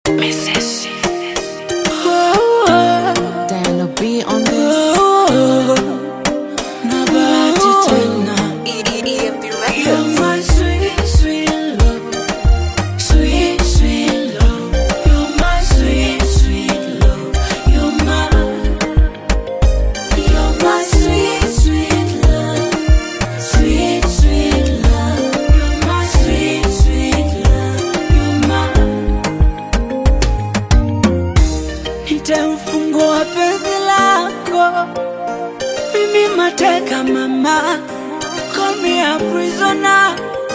Diana B on this. na bahati tena You're my sweet, sweet love. Sweet, sweet love. You're my sweet, sweet love. You're my, you're my sweet, sweet love. Sweet, sweet love. You're my sweet, sweet love. You're my. Nitamfungua penzi lako mimi mateka mama call me a prisoner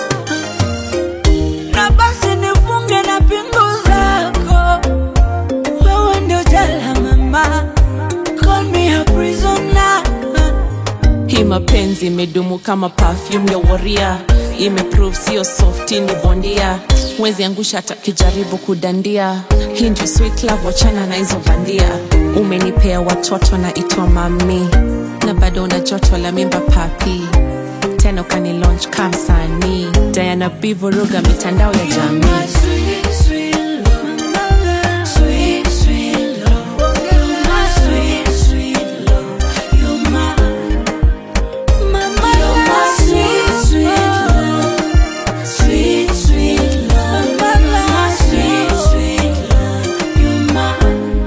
na basi nifunge na pingu zako wewe ndio jela mama call me a prisoner Hii mapenzi imedumu kama perfume ya waria, imeprove sio softi, ni bondia. Mwezi angusha hata kijaribu kudandia. Hii ndio sweet love, wachana na hizo bandia. Umenipea watoto na itwa mami, na bado una joto la mimba papi, tena ukani launch kama msanii. Diana B vuruga mitandao ya jamii. My sweet, sweet love. Sweet, sweet love. You're my sweet, sweet love. You're my, mama, you're my sweet, sweet love. Sweet, sweet love. You're my sweet, sweet love. You're my.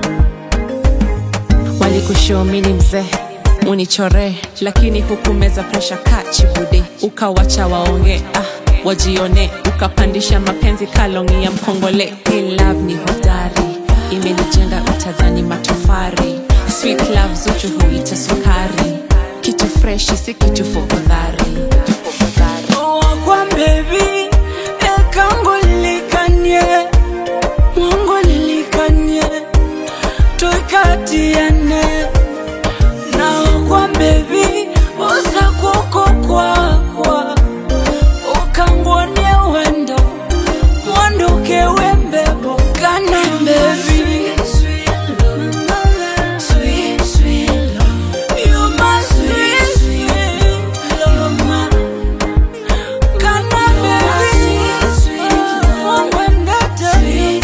walikushomini mzee unichore lakini hukumeza presha kachibude ukawacha waonge ah, wajione ukapandisha mapenzi kalongi ya mkongole Hey, love ni hodari imenijenga utadhani matofari sweet love zuchu huita sukari kitu freshi si kitu fofodhari wakwa bebi ekango lilikanye mwango lilikanye tuikatiane na wakwa bebi usakuko kwakwa ukangwonie wendo mwandukewe mbebo kana bebi Sweet, sweet love. You're my sweet, sweet love. Kana baby, wangwendete,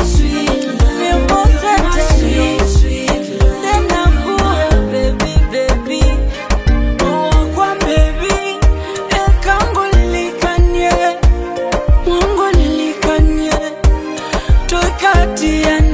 mimosete, tena kuwe baby, baby. Wakwa baby, ekango lilikanye, mwango lilikanye, tuikatiane